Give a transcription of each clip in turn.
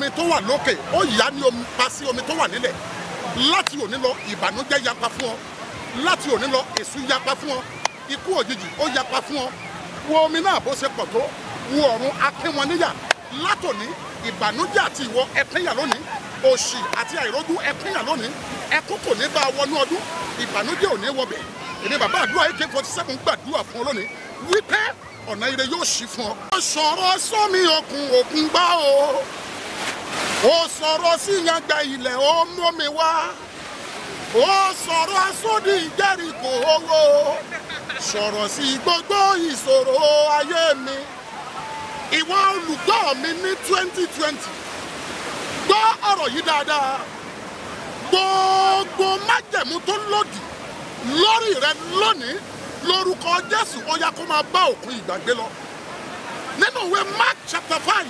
omi tó wà lókè ó yá ní omi pa sí omi tó wà nílẹ̀ láti òní lọ ìbànújẹ́ yapa fún ọ láti òní lọ èṣù yapa fún ọ ikú òjijì ó yapa fún ọ wo omi náà bó ṣe pọ̀ tó wo ọ̀run akín wọn níyà látòní ìbànújẹ́ àti ìwọ ẹpínyà lónìí òṣì àti àìrójú ẹpínyà lónìí ẹkún kò ní bá a wọnú ọdún ìbànújẹ́ ò ní wọbẹ̀ èmi bàbá àdúrà ak forty seven gbàdúrà fún ọ lónìí wípé ọ̀nà ire yóò ṣí fún ọ. ó sọ̀rọ̀ sọ́mi òkun òkun gbá o ó sọ̀rọ̀ sí yangba ilẹ̀ ó mú mi wá ó sọ̀rọ̀ sódì Jẹ́ríkò owó sọ̀rọ̀ sí gbogbo ìṣòro ayé mi ìwọ olùgbọ́ mi ní twenty twenty gbọ́ ọ̀rọ̀ yìí dáadáa gbogbo májẹ̀mú tó lòdì lórí rẹ lónìí lórúkọ Jésù ó yá kó máa bá òkun ìgbàgbé lọ nínú ìwé Mark chapter five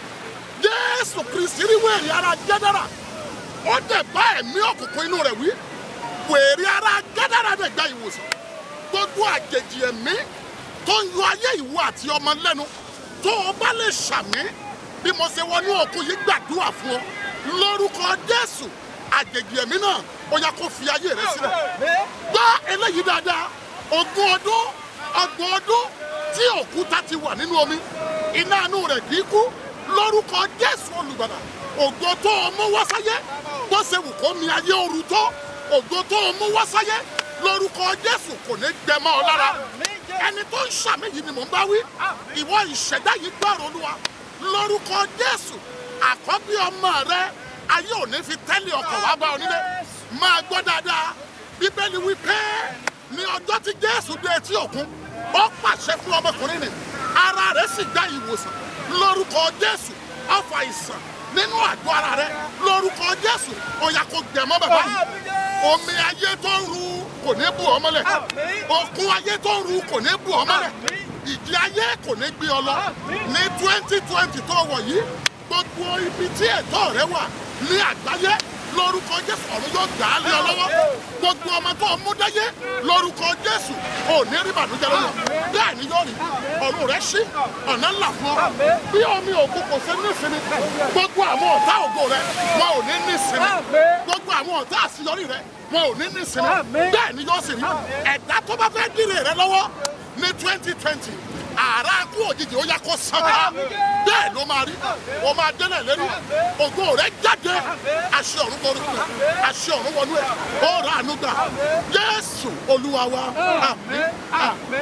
Jésù Kristi rí wèrè ara Gẹ́dárà ó dẹ̀ bá ẹ̀mí òkùnkùn inú rẹ̀ wí wèrè ara Gẹ́dárà dẹ̀ gba ìwòsàn gbogbo àjèjì ẹ̀mí tó ń yọ ayé ìwọ àti ọmọ lẹ́nu tó o bá lè ṣàmì bí mo ṣe wọnú òkun yìí gbàdúrà fún ọ lórúkọ Jésù àjèjì ẹ̀mí náà ó yá kó fi ayé rẹ sílẹ̀ gbọ́ eléyìí dáadáa ogún ọdún ọgbọ̀n ọdún tí òkúta ti wà nínú omi iná inú rẹ̀ kì í kú lórúkọ Jésù olùgbàlà ògo tó o mú wá sáyé bó ṣe wù kó mi ayé ooru tó ògo tó o mú wá sáyé lórúkọ Jésù kò ní gbẹmọ́ ọ lára ẹni tó ń ṣàmì yìí ni mò ń bá wí ìwọ ìṣẹ̀dá yìí gbọ́rọ̀ olúwa lórúkọ Jésù àkọ́bí ọmọ rẹ ayé ò ní fi tẹ́lẹ̀ ọkọ̀ wá bá ọ nílé máa gbọ́ dáadáa bíbélì wí pé ní ọjọ́ tí Jésù dé etí òkun ó pàṣẹ fún ọmọkùnrin nì ara rẹ̀ sì gba ìwòsàn lórúkọ Jésù ọfà ìsàn nínú àgọ́ ara rẹ̀ lórúkọ Jésù ó yá kó gbẹ̀mọ́ bàbá yìí omi ayé tó ń ru kò ní bù ọ mọ́lẹ̀ òkun ayé tó ń ru kò ní bù ọ mọ́lẹ̀ ìjì ayé kò ní gbé ọ lọ ní twenty twenty tó wọ̀ yìí gbogbo ibi tí ẹ̀tọ́ rẹ wà ní àgbáyé lórúkọ Jésù ọ̀run yóò gbà á lé ọ lọ́wọ́ gbogbo ọmọ tó mú dáyé lórúkọ Jésù ò ní rí bànújẹ́ lọ́wọ́ bẹ́ẹ̀ ni yóò rí ọ̀run rẹ ṣí ọ̀nà ńlá fún ọ bí omi òkú kò ṣe nísìnyí gbogbo àwọn ọ̀tá ògo rẹ wọn ò ní nísìnyí gbogbo àwọn ọ̀tá àṣeyọrí rẹ wọn ò ní nísìnyí bẹ́ẹ̀ ni yóò sì rí ẹ̀dá tó bá fẹ́ dìrè rẹ lọ́wọ́ ní twenty twenty ààrá kú òjijì ó yá kó sanra bẹ́ẹ̀ ló máa rí o máa délẹ̀ lérí ògo rẹ̀ jáde àṣẹ ọ̀run wọnú ẹ̀ àṣẹ ọ̀run wọnú ẹ̀ ó rà àánú gbà Jésù Olúwa wa àmín àmín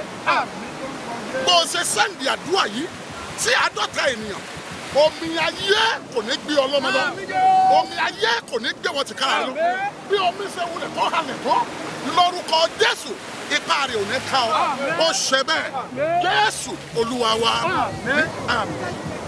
bó o ṣe sẹ́ǹdì àdúrà yìí sí àádọ́ta ènìyàn omi ayé kò ní gbé ọlọ́mọ lọ omi ayé kò ní gbé wọn tìkára lọ bí omi ṣe wulẹ̀ tó halẹ̀ tó lórúkọ Jésù ipa rẹ̀ ò ní ká ọ ó ṣe bẹ́ẹ̀ Jésù Olúwa wa àmín àmín.